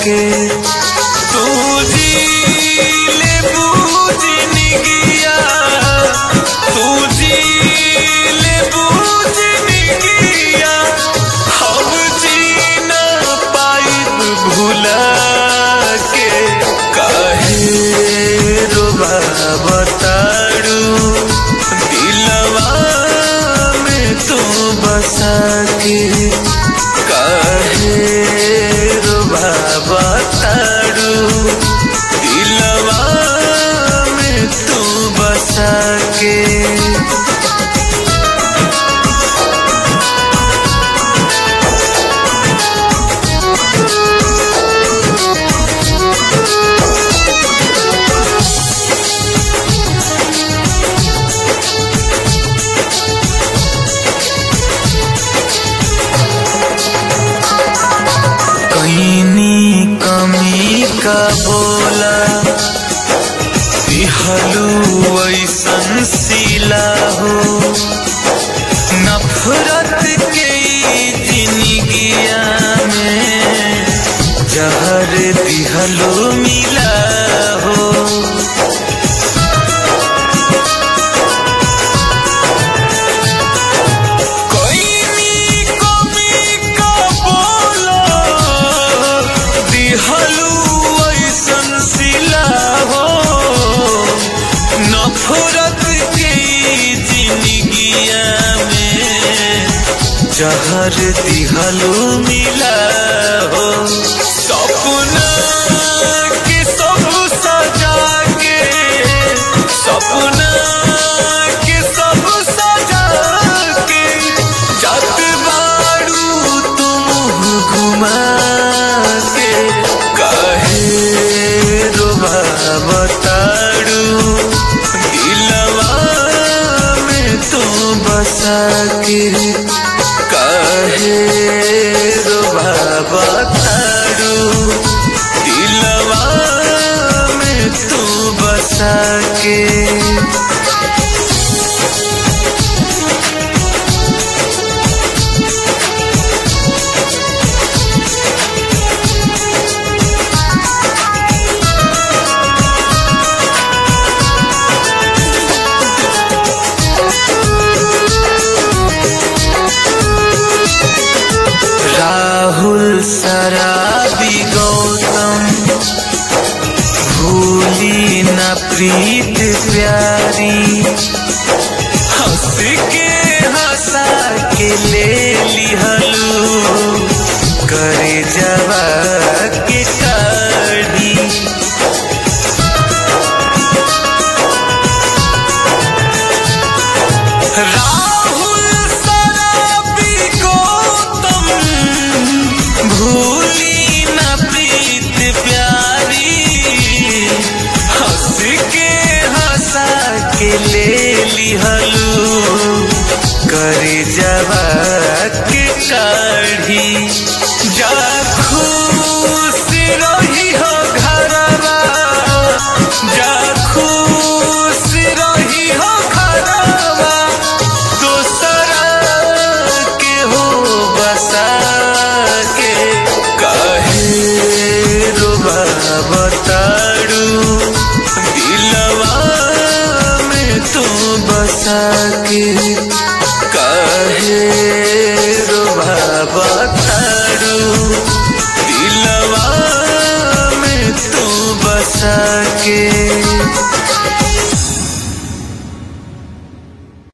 के तू जी ले बूझ निगिया तू जी ले बूझ निगिया हम जी न पाइब भुला के काहे रोबा बताड़ू दिलवा में तू बसा के काहे रोबा बताड़ू दिलवा में तू बसा के कईनी कमी का बोला दिहलू ऐसन सिला हो नफरत के जिंदगिया में जहर दिहलू मिला हो कोई कमी का बोला दिहलू ऐसन सिला हो नफरत के जिंदगिया में जहर दिहलू मिला हो सपना के सब सजा के सपना के सब सजा के जत बाड़ू तुम घुमा के कहे रोबा बताड़ू दिलवा में तू बसा के कहे रोबा बताड़ू दिलवा में तू बसा के राहुल शराबी गौतम भूली न प्रीत प्यारी हंस के हंसा के ले लिहलू करे जवा के काढ़ी राहुल शराबी गौतम भूली न प्रीत प्यारी हंस के हंसा के ले लिहलू करे जवा के काढ़ी जा खुश रही हो घरवा जा खुश रही हो घरवा दोसरा के हो बसा के कहे रोबा बताड़ू दिलवा में तू बसा के कहे रोबा बताड़ू दिलवा में तू बसा के